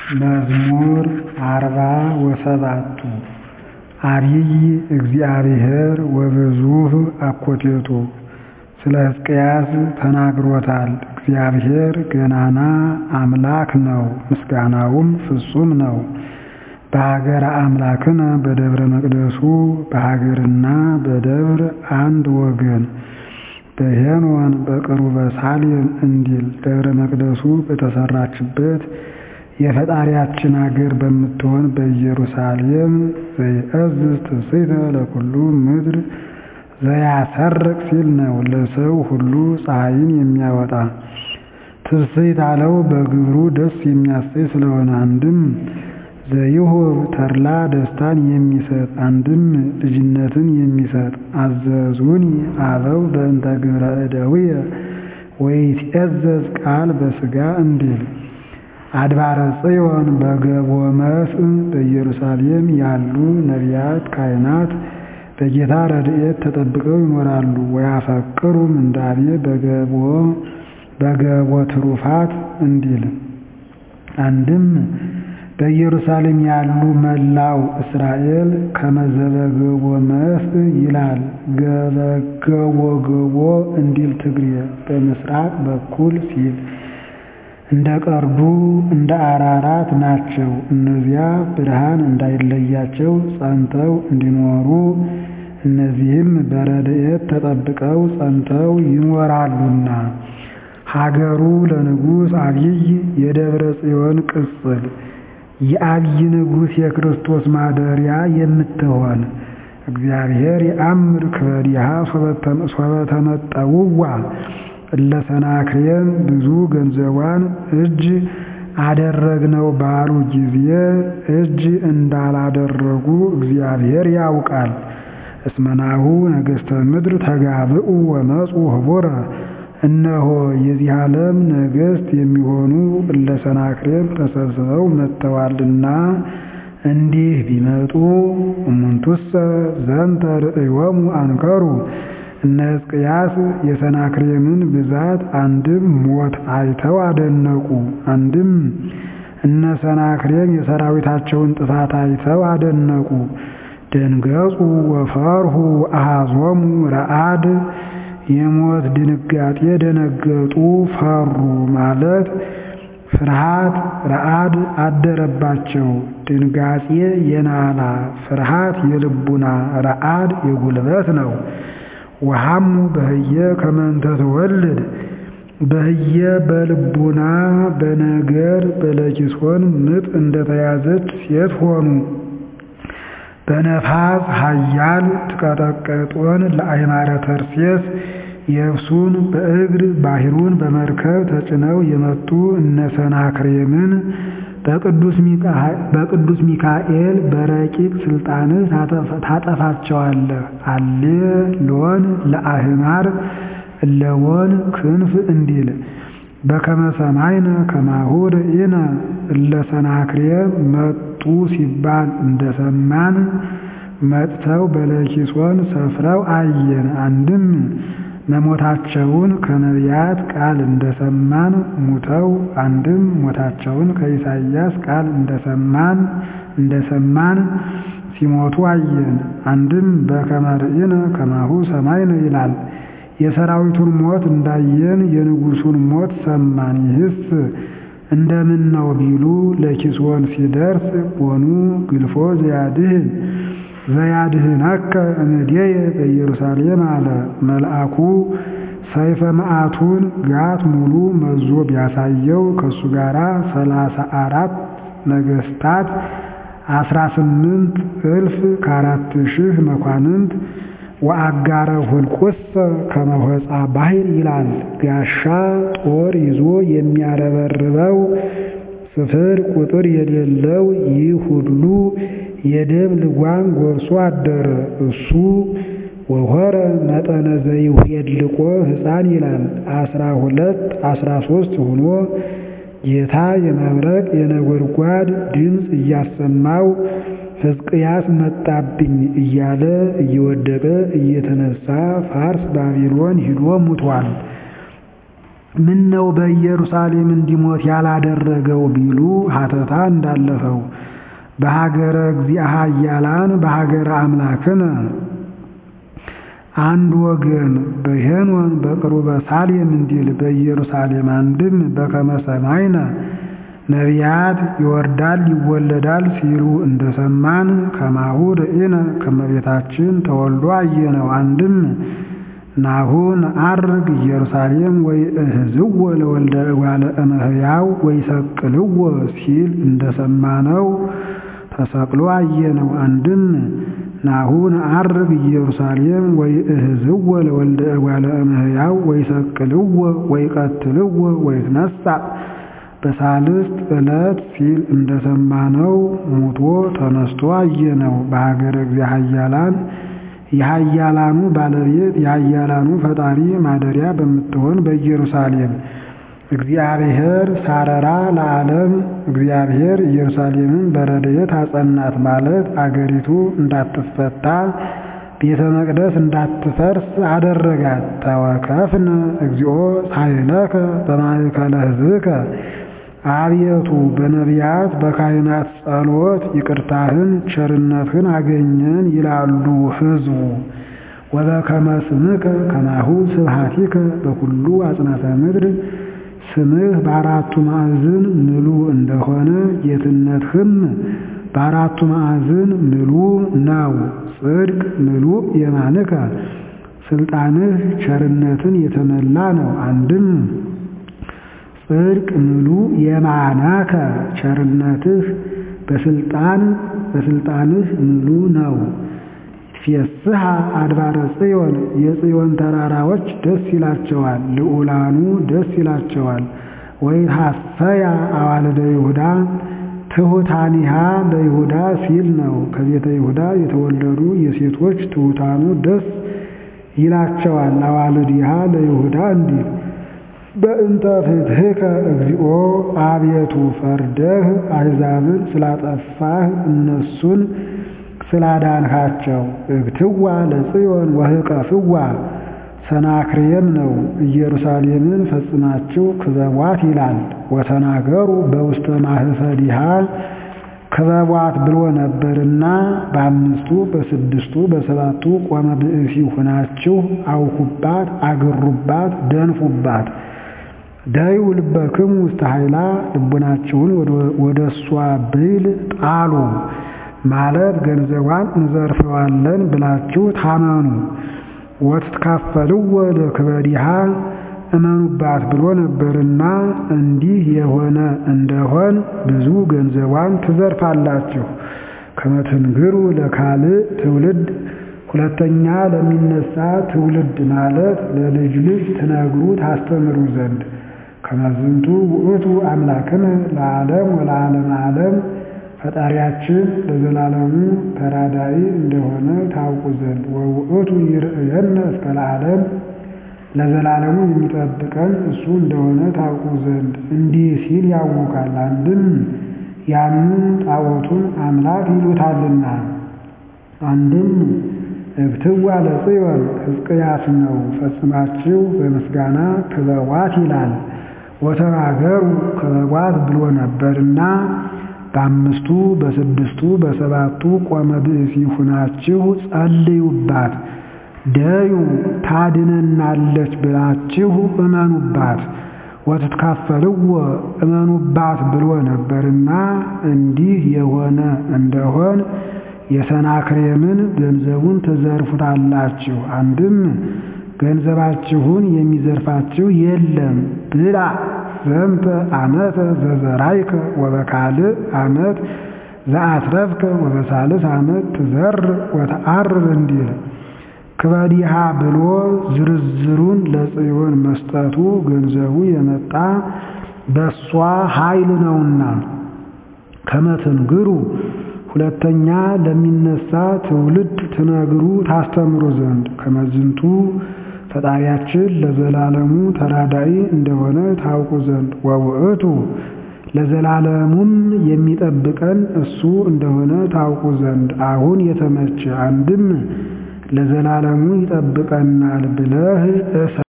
መዝሙር አርባ ወሰባቱ አቢይ እግዚአብሔር ወብዙኅ አኮቴቱ ስለ ሕዝቅያስ ተናግሮታል። እግዚአብሔር ገናና አምላክ ነው፣ ምስጋናውም ፍጹም ነው። በሀገረ አምላክነ በደብረ መቅደሱ በሀገርና በደብር አንድ ወገን በሄኖን በቅሩበ ሳሌም እንዲል ደብረ መቅደሱ በተሰራችበት የፈጣሪያችን አገር በምትሆን በኢየሩሳሌም ዘይእዝዝ ትስብእተ ለኩሉ ምድር ዘያሰርቅ ሲል ነው። ለሰው ሁሉ ፀሐይን የሚያወጣ ትስብእት አለው በግብሩ ደስ የሚያሰኝ ስለሆነ አንድም ዘይሁብ ተድላ ደስታን የሚሰጥ አንድም ልጅነትን የሚሰጥ አዘዙኒ አበው በእንተ ግብረ እደዊየ ወይትዔዘዝ ቃል በሥጋ እንዲል አድባረ ጽዮን በገቦ መስእ በኢየሩሳሌም ያሉ ነቢያት ካህናት በጌታ ረድኤት ተጠብቀው ይኖራሉ። ወያፈቅሩ ምንዳቤ በገቦ ትሩፋት እንዲል አንድም በኢየሩሳሌም ያሉ መላው እስራኤል ከመዘበገቦ መስእ ይላል ገበገቦ ገቦ እንዲል ትግሬ በምስራቅ በኩል ሲል እንደ ቀርዱ እንደ አራራት ናቸው። እነዚያ ብርሃን እንዳይለያቸው ጸንተው እንዲኖሩ እነዚህም በረድኤት ተጠብቀው ጸንተው ይኖራሉና። ሀገሩ ለንጉሥ አቢይ የደብረ ጽዮን ቅጽል የአቢይ ንጉሥ የክርስቶስ ማደሪያ የምትሆን እግዚአብሔር የአምር ክበዲሃ ሶበተመጠውዋ እለ ሰናክሬም ብዙ ገንዘቧን እጅ አደረግነው ባሉ ጊዜ እጅ እንዳላደረጉ እግዚአብሔር ያውቃል። እስመናሁ ነገሥተ ምድር ተጋብኡ ወመፁ ህቡረ እነሆ የዚህ ዓለም ነገሥት የሚሆኑ እለ ሰናክሬም ተሰብስበው መጥተዋልና እንዲህ ቢመጡ እሙንቱሰ ዘንተ ርእዮሙ አንከሩ እነ ሕዝቅያስ የሰናክሬምን ብዛት አንድም ሞት አይተው አደነቁ። አንድም እነ ሰናክሬም የሰራዊታቸውን ጥፋት አይተው አደነቁ። ደንገጹ ወፈርሁ አሃዞሙ ረአድ የሞት ድንጋጤ ደነገጡ ፈሩ ማለት ፍርሃት ረአድ አደረባቸው። ድንጋጤ የናላ ፍርሃት የልቡና ረአድ የጉልበት ነው። ወሐሙ በህየ ከመንተ ትወልድ በህየ በልቡና በነገር በለኪሶን ምጥ እንደተያዘች ሴት ሆኑ። በነፋስ ኃያል ትቀጠቀጦን ለአይማረ ተርሴስ የብሱን በእግር ባሕሩን በመርከብ ተጭነው የመጡ እነ ሰናክሬምን በቅዱስ ሚካኤል በረቂቅ ስልጣንህ ታጠፋቸዋለህ። አሌ ሎን ለአህማር እለወን ክንፍ እንዲል በከመ ሰማይነ ከማሁ ርኢነ እለ ሰናክሬም መጡ ሲባል እንደሰማን መጥተው በለኪሶን ሰፍረው አየን። አንድም መሞታቸውን ከነቢያት ቃል እንደሰማን ሙተው አንድም ሞታቸውን ከኢሳይያስ ቃል እንደሰማን እንደሰማን ሲሞቱ አየን። አንድም በከመ ርኢነ ከማሁ ሰማይነ ይላል። የሰራዊቱን ሞት እንዳየን የንጉሡን ሞት ሰማን። ይህስ እንደምን ነው ቢሉ ለኪስዎን ሲደርስ ቦኑ ግልፎ ዘያድህን ዘያድህነከ እምኔየ በኢየሩሳሌም አለ። መልአኩ ሰይፈ መዓቱን ጋት ሙሉ መዞ ቢያሳየው ከእሱ ጋር ሰላሳ አራት ነገሥታት አስራ ስምንት እልፍ ከአራት ሺህ መኳንንት ወአጋረ ሁልቁሰ ከመሆፃ ባሕር ይላል። ጋሻ ጦር ይዞ የሚያረበርበው ስፍር ቁጥር የሌለው ይህ ሁሉ የደም ልጓም ጎርሶ አደረ። እሱ ወሆረ መጠነ ዘይሄድልቆ ሕፃን ይላል። አስራ ሁለት አስራ ሦስት ሆኖ ጌታ የመብረቅ የነጎድጓድ ድምፅ እያሰማው ሕዝቅያስ መጣብኝ እያለ እየወደቀ እየተነሳ ፋርስ ባቢሎን ሂዶ ሙቷል። ምን ነው በኢየሩሳሌም እንዲሞት ያላደረገው ቢሉ ሀተታ እንዳለፈው በሀገረ እግዚአ ኃያላን በሀገረ አምላክነ አንድ ወገን በሄኖን በቅሩበ ሳሌም እንዲል በኢየሩሳሌም አንድም በከመ ሰማይነ ነቢያት ይወርዳል ይወለዳል ሲሉ እንደሰማን ከማሁ ርኢነ ከመቤታችን ተወልዶ አየነው። አንድም ናሁ ነዐርግ ኢየሩሳሌም ወይ እህዝዎ ለወልደ እጓለ እመሕያው ወይ ሰቅልዎ ሲል እንደሰማነው ተሰቅሎ አየነው። አንድም ናሁ ነዐርግ ኢየሩሳሌም ወይ እህዝዎ ለወልደ እጓለ እመሕያው ወይ ሰቅልዎ ወይ ቀትልዎ ወይ ትነሣ በሳልስት ዕለት ሲል እንደሰማነው ሙቶ ተነስቶ አየነው። በሀገረ እግዚአ ኃያላን የኃያላኑ ባለቤት የኃያላኑ ፈጣሪ ማደሪያ በምትሆን በኢየሩሳሌም እግዚአብሔር ሳረራ ለዓለም እግዚአብሔር ኢየሩሳሌምን በረድኤት አጸናት ማለት አገሪቱ እንዳትፈታ ቤተ መቅደስ እንዳትፈርስ አደረጋት። ተወከፍነ እግዚኦ ሳይለከ በማእከለ ሕዝብከ አቤቱ በነቢያት በካህናት ጸሎት ይቅርታህን ቸርነትህን አገኘን ይላሉ ሕዝቡ። ወበከመ ስምከ ከማሁ ስብሐቲከ በኩሉ አጽናፈ ምድር ስምህ በአራቱ ማዕዝን ምሉ እንደሆነ ጌትነትህም በአራቱ ማዕዝን ምሉ ነው። ጽድቅ ምሉ የማንከ ስልጣንህ ቸርነትን የተመላ ነው። አንድም ጽድቅ ምሉ የማናከ ቸርነትህ በስልጣን በስልጣንህ ምሉ ነው። ፊስሐ አድባረ ጽዮን የጽዮን ተራራዎች ደስ ይላቸዋል፣ ልዑላኑ ደስ ይላቸዋል። ወይትሐሰያ አዋልደ ይሁዳ ትሑታኒሃ በይሁዳ ሲል ነው። ከቤተ ይሁዳ የተወለዱ የሴቶች ትሑታኑ ደስ ይላቸዋል። አዋልዲሃ ለይሁዳ እንዲል በእንተ ፍትሕከ እግዚኦ አቤቱ ፈርደህ አሕዛብን ስላጠፋህ እነሱን ስላዳንካቸው እግትዋ ለጽዮን ወህቀፍዋ ሰናክሬም ነው። ኢየሩሳሌምን ፈጽማችሁ ክበቧት ይላል። ወተናገሩ በውስተ ማህፈዲሃ ክበቧት ብሎ ነበርና በአምስቱ በስድስቱ በሰባቱ ቆመ ብእሲ ሁናችሁ አውኩባት፣ አግሩባት፣ ደንፉባት። ዳዩ ልበክሙ ውስተ ኃይላ ልቡናችሁን ወደ እሷ ብይል ጣሉ ማለት ገንዘቧን እንዘርፈዋለን ብላችሁ ታመኑ። ወትትካፈልዎ ለክበዲሃ እመኑባት ብሎ ነበርና እንዲህ የሆነ እንደሆን ብዙ ገንዘቧን ትዘርፋላችሁ። ከመትንግሩ ለካልእ ትውልድ ሁለተኛ ለሚነሳ ትውልድ ማለት ለልጅ ልጅ ትነግሩ ታስተምሩ ዘንድ ከመዝንቱ ውእቱ አምላክነ ለዓለም ወለዓለመ ዓለም ፈጣሪያችን ለዘላለሙ ተራዳኢ እንደሆነ ታውቁ ዘንድ ወውእቱ ይርእየነ እስከ ለዓለም ለዘላለሙ የሚጠብቀን እሱ እንደሆነ ታውቁ ዘንድ እንዲህ ሲል ያውካል። አንድም ያንን ጣዖቱን አምላክ ይሉታልና፣ አንድም እብትዋ ለጽዮን ሕዝቅያስ ነው ፈጽማችሁ በምስጋና ክበቧት ይላል። ወተናገሩ ክበቧት ብሎ ነበርና በአምስቱ በስድስቱ በሰባቱ ቆመ ብእሲ ሁናችሁ ጸልዩባት። ደዩ ታድነናለች ብላችሁ እመኑባት። ወትትካፈልዎ እመኑባት ብሎ ነበርና እንዲህ የሆነ እንደሆን የሰናክሬምን ገንዘቡን ትዘርፉታላችሁ። አንድም ገንዘባችሁን የሚዘርፋችሁ የለም ብላ ዘንተ ዓመተ ዘዘራይከ ወበካልእ ዓመት ዘአትረፍከ ወበሳልስ ዓመት ትዘር ወተዓርር እንዲል ክበዲሃ ብሎ ዝርዝሩን ለጽዮን መስጠቱ ገንዘቡ የመጣ በሷ ኃይል ነውና ከመትንግሩ ሁለተኛ ለሚነሳ ትውልድ ትነግሩ ታስተምሩ ዘንድ ከመዝንቱ ፈጣሪያችን ለዘላለሙ ተራዳኢ እንደሆነ ታውቁ ዘንድ ወውእቱ ለዘላለሙም የሚጠብቀን እሱ እንደሆነ ታውቁ ዘንድ አሁን የተመቸ አንድም ለዘላለሙ ይጠብቀናል ብለህ